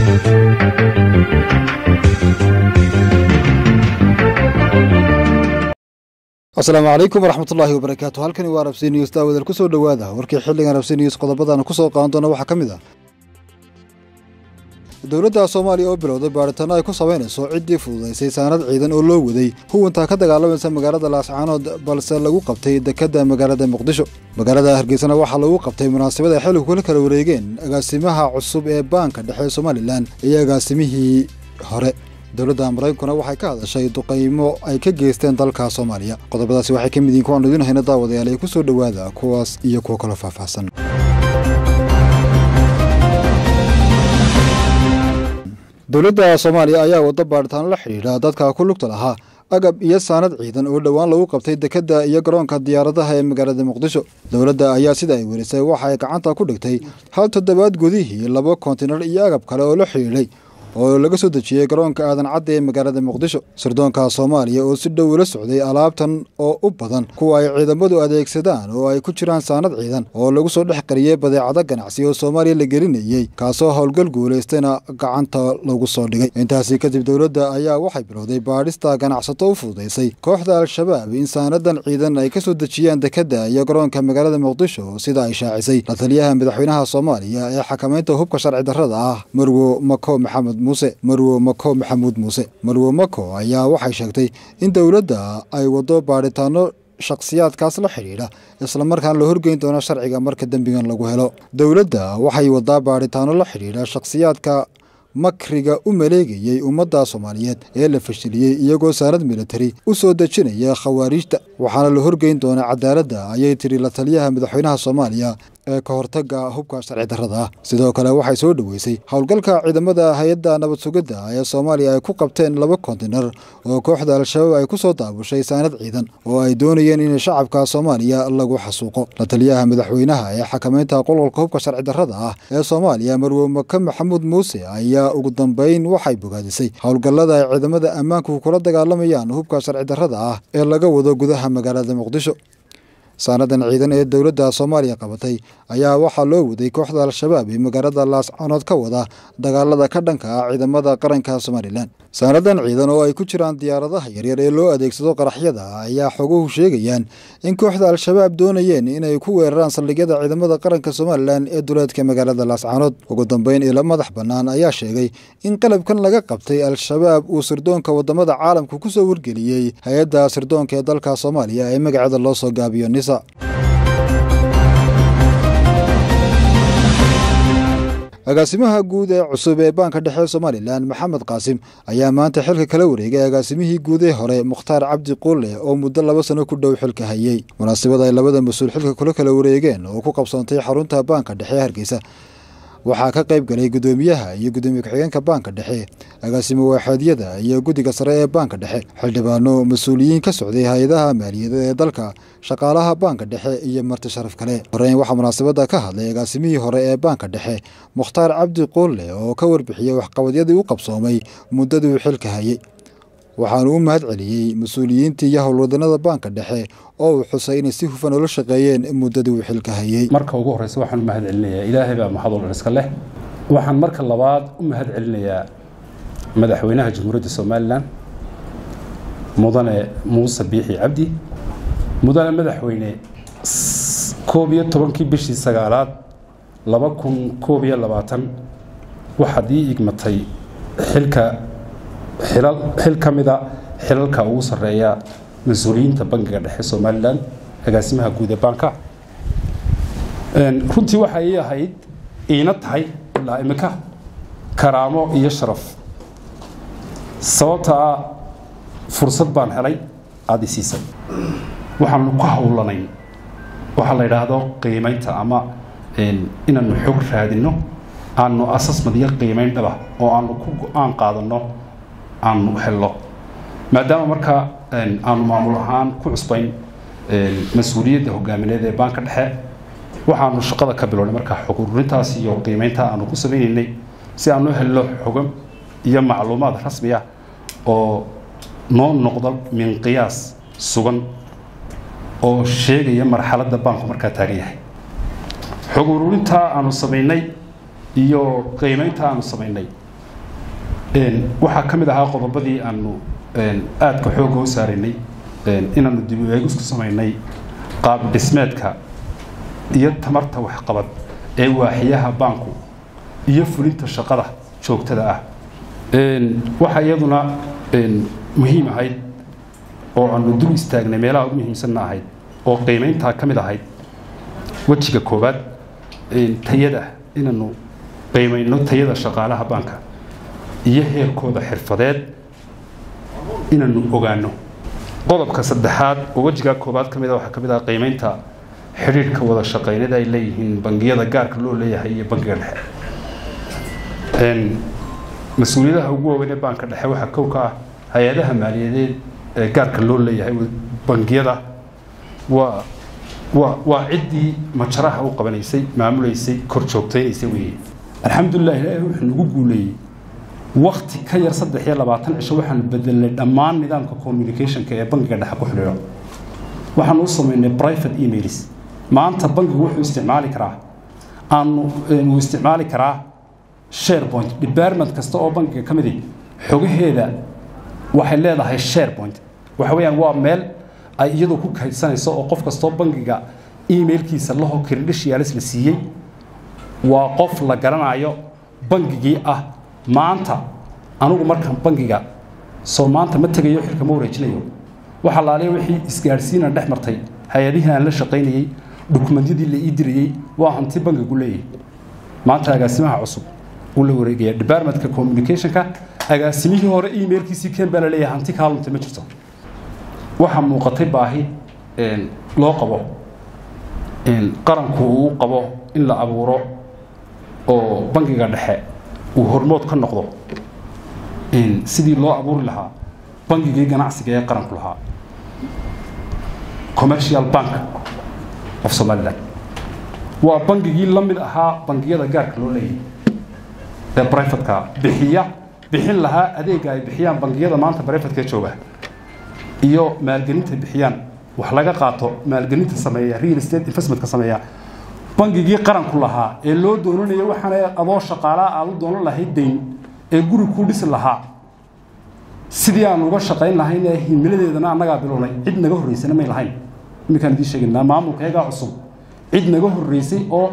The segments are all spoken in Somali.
asalaamu calaykum waraxmatullaahi wabarakaatu halkani waa rabsi news daawadal ku soo dhowaada warkii xilligan rabsi news qodobadana ku soo qaadan doona waxaa ka mid ah dowladda soomaaliya oo bilowday baadhitaano ay ku samaynayso ciddii fududaysay saanad ciidan oo loo waday huwantaa ka dagaalamaysa magaalada laascaanood balse lagu qabtay dekedda magaalada muqdisho magaalada hargeysana waxaa lagu qabtay munaasabad ay xilligu kula kala wareegeen agaasimaha cusub ee baanka dhexe somalilan iyo agaasimihii hore dowladda maraykankuna waxay ka hadashay duqaymo ay ka geysteen dalka soomaaliya qodobadaasi waxay ka mid yihiin kuwaanu idiin hayna daawadayaal ee ku soo dhowaada kuwaas iyo kuwo kaloo faahfaahsan dowladda soomaaliya ayaa waddo baadhitaano la xidhiidha dadka ku lugta lahaa agab iyo saanad ciidan oo dhowaan lagu qabtay dekedda iyo garoonka diyaaradaha ee magaalada muqdisho dowladda ayaa sida ay werisay waxa ay gacanta ku dhigtay hal toddobaad gudihii laba kontinar iyo agab kale oo la xidhiidhay oo laga soo dejiyey garoonka aadan cadde ee magaalada muqdisho sirdoonka soomaaliya oo si dhow ula socday alaabtan oo u badan kuwa ay ciidamadu adeegsadaan oo ay ku jiraan saanad ciidan oo lagu soo dhex qariyey badeecado ganacsi oo soomaaliya la gelinayey kaasoo howlgal guulaystayna gacanta lagu soo dhigay intaasi kadib dowladda ayaa waxay bilowday baadhista ganacsato u fududaysay kooxda al-shabaab in saanadan ciidan ay ka soo dejiyaan dekedda iyo garoonka magaalada muqdisho sida ay shaacisay la taliyaha madaxweynaha soomaaliya ee xakamaynta hubka sharci darrada ah marwo mako maxamed muse marwo mako maxamuud muuse marwo mako ayaa waxay sheegtay in dowladda ay waddo baadhitaano shakhsiyaadkaas la xidhiidha islamarkaan la horgeyn doono sharciga marka dembigan lagu helo dowladda waxay waddaa baadhitaano la xidhiidha shakhsiyaadka makriga u maleegayey ummadda soomaaliyeed ee la fashiliyey iyagoo saanad militari u soo dejinaya khawaariijta waxaana la horgeyn doonaa cadaaladda ayay tiri la taliyaha madaxweynaha soomaaliya ee ka hortagga hubka sharci darrada ah sidoo kale waxay soo dhoweysay howlgalka ciidamada hay-adda nabad sugidda ee soomaaliya ay ku qabteen laba kontinar oo kooxda al-shabaab ay ku soo daabushay saanad ciidan oo ay doonayeen in shacabka soomaaliya lagu xasuuqo la taliyaha madaxweynaha ee xakamaynta qolqolka hubka sharci darrada ah ee soomaaliya marwo maka maxamuud muuse ayaa ugu dambeyn waxay bogaadisay howlgallada ay ciidamada ammaanku kula dagaalamayaan hubka sharci darrada ah ee laga wado gudaha magaalada muqdisho saanadan ciidan ee dowladda soomaaliya qabatay ayaa waxaa loo waday kooxda al-shabaab ee magaalada laascanood ka wada dagaalada ka dhanka ah ciidamada qaranka somalilan saanadan ciidan oo ay ku jiraan diyaaradaha yaryar ee loo adeegsado qaraxyada ayaa xoguhu sheegayaan in kooxda al-shabaab doonayeen inay ku weeraraan saldhigyada ciidamada qaranka somalilan ee duleedka magaalada laascanood ugu dambeyn ilo madax bannaan ayaa sheegay in qalabkan laga qabtay al-shabaab uu sirdoonka wadamada caalamka ku soo wargeliyey hay-adda sirdoonka ee dalka soomaaliya ee magaceeda loo soo gaabiyo nisa agaasimaha guud ee cusub ee baanka dhexe somalilan maxamed qaasim ayaa maanta xilka kala wareegay agaasimihii guud ee hore mukhtaar cabdi quulle oo muddo laba sano ku dhow xilka hayey munaasabad ay labada mas-uul xilka kula kala wareegeen oo ku qabsoontay xarunta baanka dhexe hargeysa waxaa ka qayb galay guddoomiyaha iyo guddoomiye ku-xigeenka baanka dhexe agaasimo waaxeedyada iyo guddiga sare ee baanka dhexe xildhibaano mas-uuliyiin ka socday hay-adaha maaliyadeed ee dalka shaqaalaha baanka dhexe iyo marti sharaf kale horeyn waxaa munaasabadda ka hadlay agaasimihii hore ee baanka dhexe mukhtaar cabdi quulle oo ka warbixiyey waxqabadyadii u qabsoomay muddadii uu xilka hayey waxaanu u mahad celiyey mas-uuliyiintii iyo howlwadanada baanka dhexe oo uu xusay inay si hufan ula shaqeeyeen muddadii uu xilka hayey marka ugu horreysa waxaan u mahad celinayaa ilaahay baa maxad oo dhan iska leh waxaan marka labaad u mahad celinayaa madaxweynaha jamhuuriyadda somalilan mudane muuse biixi cabdi mudane madaxweyne koob iyo tobankii bishii sagaalaad laba kun koob iyo labaatan waxaad ii igmatay xilka xil ka mida xilalka ugu sarreeya mas-uuliyiinta bangiga dhexe somalilan agaasimaha guud ee baanka runtii waxa ii ahayd iina tahay ilaa imika karaamo iyo sharaf sababtaa fursad baan helay aada i siisay waxaanu ku howlanayn waxaa la yidhaahdo qiimaynta ama inaanu xog raadinno aanu asasmad iyo qiimayn dhaba oo aanu ku go-aan qaadanno aanu helno maadaama markaa aanu maamul ahaan ku cusbayn mas-uuliyadda hogaamineed ee baanka dhexe waxaanu shaqada ka bilownay markaa xog ururintaas iyo qiimeynta aanu ku sameynaynay si aanu helno xogo iyo macluumaad rasmi ah oo noo noqdo min qiyaas sugan oo sheegaya marxaladda baanku markaa taagan yahay xog ururintaa aanu samaynay iyo qiimeynta aanu samaynay waxaa ka mid ahaa qodobadii aanu aadka xoogga u saaraynay inaanu dib u eegis ku samaynay qaab dhismeedka iyo tamarta waxqabad ee waaxiyaha baanku iyo fulinta shaqada joogtada ah waxaa iyaduna muhiim ahayd oo aanu dul istaagnay meelaha ugu muhiimsanna ahayd oo qiimayntaa ka mid ahayd wejiga koowaad tayada inaanu qiimayno tayada shaqaalaha baanka iyo heerkooda xirfadeed inaanu ogaano qodobka saddexaad oo wejigaa koowaad ka mid a waxaa ka mid ah qiimaynta xidhiidhka wada shaqaynada ay leeyihiin bangiyada gaarka loo leeyahay iyo bangiga dhexe mas-uuliyadaha ugu waaweyn ee baanka dhexe waxaa kow ka ah hay-adaha maaliyadeed ee gaarka loo leeyahay bangiyada waa waa waa ciddii majaraha u qabanaysay maamulaysay kor joogtaynaysay weeye alxamdulilah ilaahay wuxuu nagu guuleeyey wakti ka yar saddex iyo labaatan cisho waxaanu bedelnay dhammaan nidaamka communicationka ee bangiga dhexe ku xidhiidho waxaanu u samaynay private emails maanta bangigu wuxuu isticmaali karaa aanu uu isticmaali karaa sharepoint department kasta oo bangiga ka midi xogaheeda waxay leedahay sharepoint waxa weeyaan waa meel ay iyadu ku kaydsanayso oo qof kastoo bangiga emailkiisa laho credentials la siiyey waa qof la garanayo bangigii ah maanta anigu markaan bangiga soo maanta ma tegayo xilka ma wareejinayo waxa laaliya wixii isgaadhsiina dhex martay hay-adihii aan la shaqaynayey dukumentiyadii la ii dirayey waa hanti bangigu leeyahay maanta agaasimaha cusub uu la wareegaya departmentka communicationka agaasimihii hore emailkiisii keen baa la leeyahay hanti kaalunta ma jirto waxaa muuqatay baahi loo qabo qaranku uu qabo in la abuuro oo bangiga dhexe uu hormood ka noqdo sidii loo abuuri lahaa bangigii ganacsiga ee qaranku lahaa commercial bank of somaliland waa bangigii la mid ahaa bangiyada gaarka loo leeyahay ee brivatka bixiya bixin lahaa adeega ay bixiyaan bangiyada maanta brivatka jooga iyo maalgelinta bixiyaan wax laga qaato maalgelinta sameeya real estate investmentka sameeya bangigii qaranku lahaa ee loo doonanayo waxaana adoo shaqaalaa aad u doonan lahayd dayn ee guri ku dhisi lahaa sidii aan uga shaqayn lahayn ee himiladeedana annagaa bilownay cid naga horreysana may lahayn iminkaan idiin sheegaynaa maamulka iyagaa cusub cid naga horreysay oo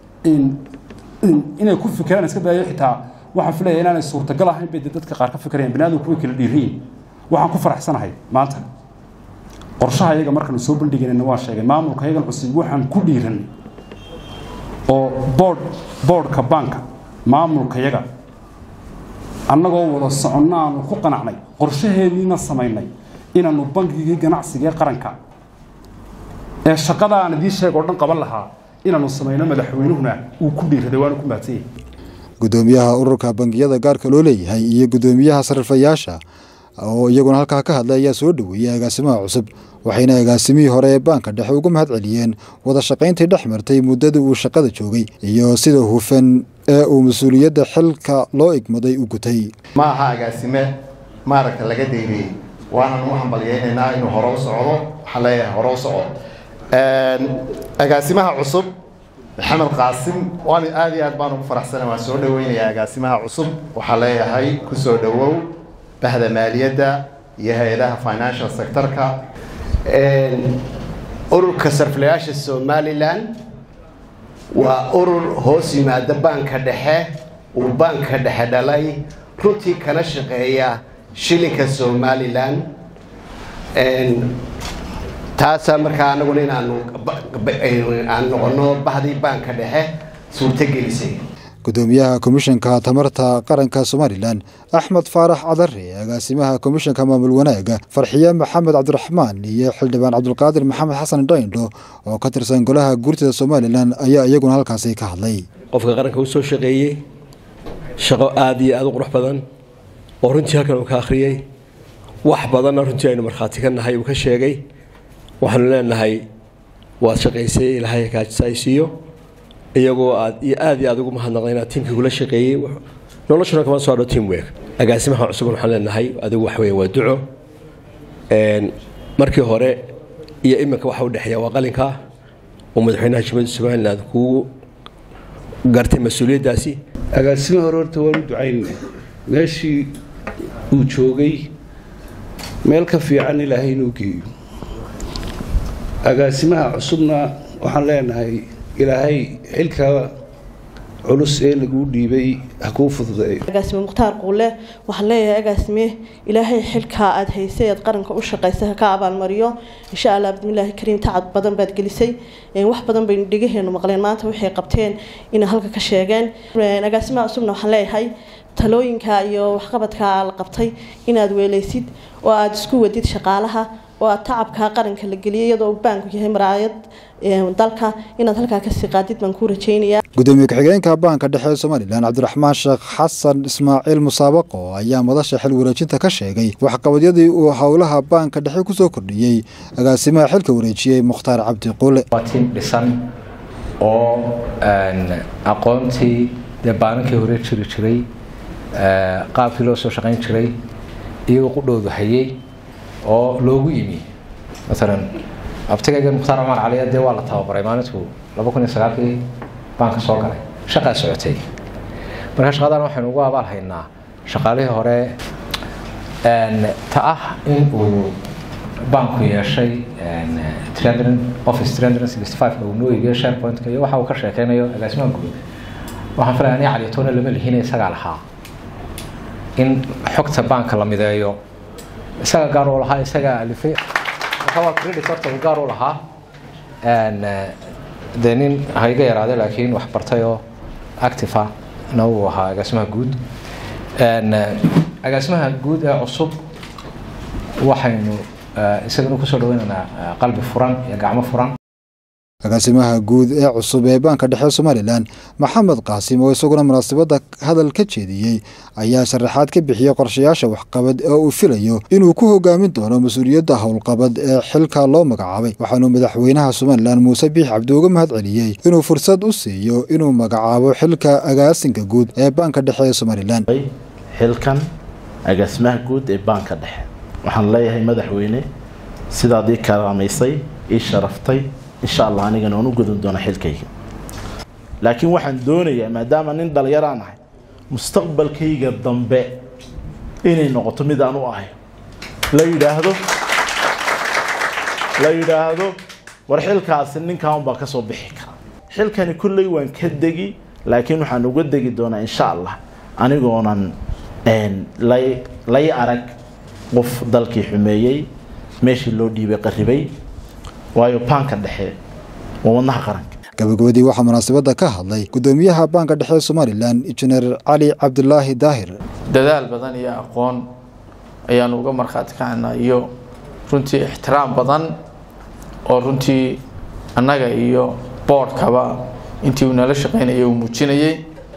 inay ku fikiraan iska daayo xitaa waxaan filaya inaanay suurtagal ahayn bay dee dadka qaar ka fikirayaan binaadamku way kala dhiiriyin waxaan ku faraxsanahay maanta qorshaha iyaga markaanu soo bandhigaynana waan sheegay maamulka iyagan cusub waxaan ku dhiiranay oo board boardka baanka maamulka yaga annagoo wada soconna aanu ku qanacnay qorshaheediina samaynay inaanu bangigii ganacsiga ee qaranka ee shaqada aan idiin sheeg oo dhan qaban lahaa inaanu samayno madaxweynuhuna uu ku dhiiraday waanu ku mahadsan gudoomiyaha ururka bangiyada gaarka loo leeyahay iyo gudoomiyaha sarrifayaasha oo iyaguna halkaa ka hadlay ayaa soo dhoweeyey agaasimaha cusub waxayna agaasimihii hore ee baanka dhexe uga mahad celiyeen wada shaqayntii dhex martay muddadii uu shaqada joogay iyo sida hufan ee uu mas-uuliyadda xilka loo igmaday u gutay ma aha agaasime maaragta laga daynayey waanan u hambalyaynaynaa inuu hore u socdo waxaan leeyahay hore u soco agaasimaha cusub maxamed qaasim waan aad iyo aad baan ugu faraxsana waan soo dhaweynayaa agaasimaha cusub waxaan leeyahay ku soo dhowow bahda maaliyadda iyo hay-adaha financial sectorka ururka sarfilayaasha somalilan waa urur hoos yimaada baanka dhexe uu baanka dhexe dhalay runtii kana shaqeeya shilinka somalilan taasaa markaa anaguna inaanu aan noqono bahdii baanka dhexe suurtogelisay gudoomiyaha komishanka tamarta qaranka somalilan axmed faarax cadare agaasimaha komishanka maamul wanaaga farxiye maxamed cabdiraxmaan iyo xildhibaan cabdulqaadir maxamed xasan dhayndho oo ka tirsan golaha guurtida somalilan ayaa iyaguna halkaasi ka hadlay qofka qaranka u soo shaqeeyey shaqo aada iyo aada u qurux badan oo runtii halkan uu ka akhriyey wax badanna runtii aynu markhaati ka nahay uu ka sheegay waxaanu leenahay waad shaqaysay ilaahay kaajisaysiiyo iyagoo aad iyo aad iyo aad ugu mahadnaqday inaad tiimkii kula shaqeeyey noloshuna kama soo hadho team work agaasimaha cusub waxaan leenahay adigu wax weeye waa duco markii hore iyo iminka waxa u dhexeeya waa qalinka oo madaxweynaha jamhuuriyadda somaliland kugu gartay mas-uuliyaddaasi agaasima hore horta waan u ducaynay meeshii uu joogay meel ka fiican ilaahay inuu geeyo agaasimaha cusubna waxaan leenahay ilaahay xilka culus ee laguu dhiibay ha kuu fududeeyo agaasime mukhtaar quule waxaan leeyahay agaasime ilaahay xilkaa aada haysay aad qaranka u shaqaysay ha ka abaalmariyo insha allah bismillaahi kariim tacab badan baad gelisay wax badan baynu dhegaheenu maqleen maanta waxay qabteen inay halka ka sheegeen agaasimaha cusubna waxaan leeyahay talooyinka iyo waxqabadka la qabtay inaad weelaysid oo aada isku wadid shaqaalaha oo aad tacabka qaranka la geliyay iyadoo baanku yahay maraayad dalka inaad halkaa kasii qaadid baan kuu rajaynayaa gudoomiye ku-xigeenka baanka dhexe ee somalilan cabdiraxmaan sheekh xasan ismaaciil musaabaqo ayaa madasha xil wareejinta ka sheegay waxqabadyadii uu howlaha baanka dhexe kusoo kordhiyey agaasimaha xilka wareejiyey mukhtaar cabdi quule waa tiim dhisan oo aqoontii dee baanankii hore jiri jiray qaabkii loo soo shaqayn jiray iyagoo qudhoodu hayay oo loogu yimi maalan abtigayga mukhtaar cumar caliya dee waa la tababaray maalintuu laba kun iyo sagaalkii baanka soo galay shaqaa socotay marka shaqadan waxaynu ugu abaal haynaa shaqaalihii hore ta ah in uu baanku yeeshay office uu noo iibiyo sharepointka iyo waxa uu ka sheekeynayo agaasimaha guud waxaan filaya aniga caliyatoona lama lihina isagaa lahaa in xogta baanka la mideeyo isaga gaar u lahaa isagaa alifay waa credit horta uu gaar u lahaa dee nin hayga yaraaday laakiin wax bartay oo active na uu ahaa agaasimaha guud agaasimaha guud ee cusub waxaynu isagana kusoo dhaweynaynaa qalbi furan iyo gacmo furan agaasimaha guud ee cusub ee baanka dhexe somalilan maxamed qaasim oo isaguna munaasabadda hadal ka jeediyey ayaa sharaxaad ka bixiyey qorshayaasha waxqabad ee uu filayo inuu ku hogaamin doono mas-uuliyadda howlqabad ee xilka loo magacaabay waxaanuu madaxweynaha somalilan muuse biix cabdi uga mahad celiyey inuu fursad u siiyo inuu magacaabo xilka agaasinka guud ee baanka dhexe ee somalilan xilkan agaasimaha guud ee baanka dhexe waxaan leeyahay madaxweyne sidaad ii karaamaysay ii sharaftay insha allah anigana waan u gudun doona xilkayga laakiin waxaan doonayaa maadaama nin dhalinyaraan ahay mustaqbalkayga dambe inay noqoto mid aan u ahay la yidhaahdo la yidhaahdo war xilkaasi ninkan unbaa ka soo bixi kara xilkani kulley waan ka degi laakiin waxaan uga degi doonaa insha allah anigoonan lay lay arag qof dalkii xumeeyey meeshii loo dhiibay qarribay waayo baanka dhexe waa wadnaha qaranka gabagabadii waxaa munaasabadda ka hadlay gudoomiyaha baanka dhexe ee somalilan injineer cali cabdilaahi daahir dadaal badan iyo aqoon ayaanu uga markhaati kacaynaa iyo runtii ixtiraam badan oo runtii annaga iyo boodhkaba intii uu nala shaqaynayay uu muujinayey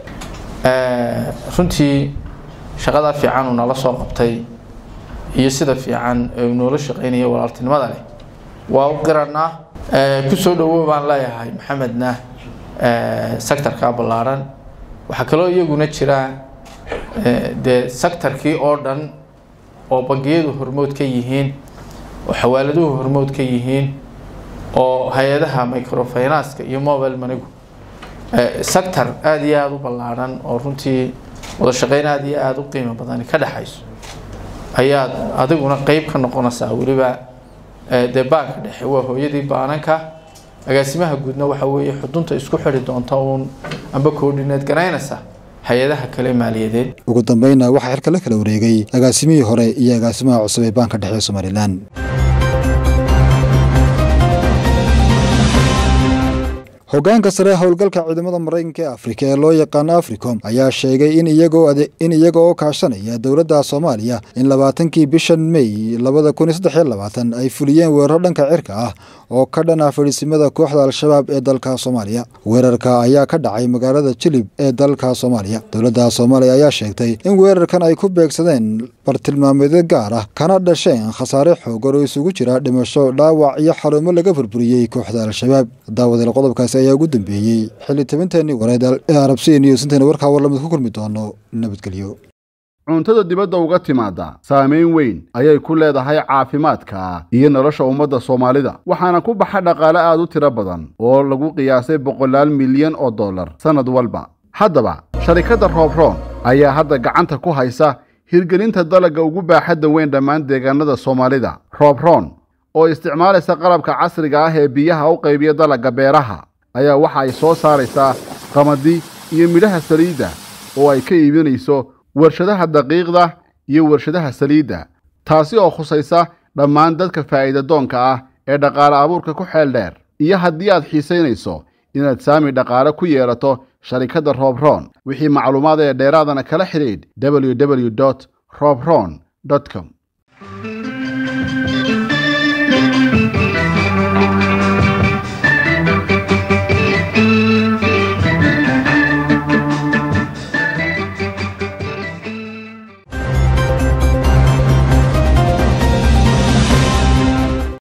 runtii shaqadaa fiican uu nala soo qabtay iyo sida fiican ee uu noola shaqaynayay walaaltinimada leh waa u qiranaa ku soo dhawow baan leeyahay maxamedna sectorka ballaaran waxaa kaloo iyaguna jira dee sectorkii oo dhan oo bangiyadu hormood ka yihiin oo xawaaladuhu hormood ka yihiin oo hay-adaha microfinanska iyo mobile manigu sector aada iyo aada u ballaaran oo runtii wada shaqeyn aada iyo aada u qiimo badani ka dhexayso ayaad adiguna qeyb ka noqonaysaa weliba dee baanka dhexe waa hooyadii baananka agaasimaha guudna waxa weeye xudunta isku xidhi doonta uun amba koordhineed garaynaysa hay-adaha kale maaliyadeed ugu dambeynna waxaa xilka la kala wareegay agaasimihii hore iyo agaasimaha cusub ee baanka dhexe ee somalilan hoggaanka sare howlgalka ciidamada maraykanka ee afrika ee loo yaqaano africom ayaa sheegay in in iyaga oo kaashanaya dowladda soomaaliya in labaatankii bishan mey labada kun iyo saddex iyo labaatan ay fuliyeen weeraro dhanka cirka ah oo ka dhan ah fadhiisimada kooxda al-shabaab ee dalka soomaaliya weerarka ayaa ka dhacay magaalada jilib ee dalka soomaaliya dowladda soomaaliya ayaa sheegtay in weerarkan ay ku beegsadeen bartilmaameedyo gaar ah kana dhasheen khasaare xoogan oo isugu jira dhimasho dhaawac iyo xarumo laga burburiyey kooxda al-shabaab daawadeel qodobkaasi ayaa ugu dambeeyey xilli tabinteenii wareed ee arabsiya news intaynu warkaa warlamid ku kulmi doono nabadgelyo cuntada dibadda uga timaadda saamayn weyn ayay ku leedahay caafimaadka iyo nolosha ummadda soomaalida waxaana ku baxa dhaqaale aad u tiro badan oo lagu qiyaasay boqolaal milyan oo dollar sannad walba haddaba sharikadda roobroon ayaa hadda gacanta ku haysa hirgelinta dalagga ugu baaxadda weyn dhammaan deegaanada soomaalida roobroon oo isticmaalaysa qalabka casriga ah ee biyaha u qaybiya dalagga beeraha ayaa waxa ay soo saaraysaa qamadi iyo midhaha saliidda oo ay ka iibinayso warshadaha daqiiqda iyo warshadaha saliidda taasi oo khusaysa dhammaan dadka faa'iida doonka ah ee dhaqaale abuurka ku xeel dheer iyo haddii aad xiisaynayso inaad saami dhaqaale ku yeelato sharikadda roobroon wixii macluumaad ee dheeraadana kala xidhiidh www robron com